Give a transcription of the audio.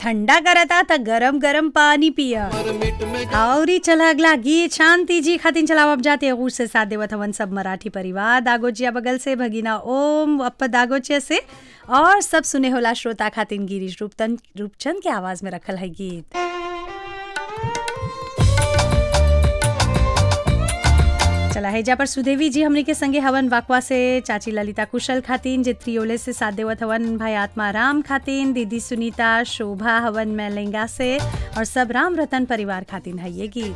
ठंडा करता त गरम गरम पानी पिया और ही चला अगला गीत शांति जी खातिन चलावब जाते अगूर से साथ देवत हवन सब मराठी परिवार दागोचिया बगल से भगीना ओम अप्पा दागोचिया से और सब सुने होला श्रोता खातिन गिरीश रूपतन रूपचंद के आवाज में रखल है गीत चला है जा पर सुदेवी जी हमने के संगे हवन वाकवा से चाची ललिता कुशल खातिन जे त्रियोले से साथ देवत हवन भाई आत्माराम खातिन दीदी सुनीता शोभा हवन मैलेंगा से और सब राम रतन परिवार खातिन है ये गीत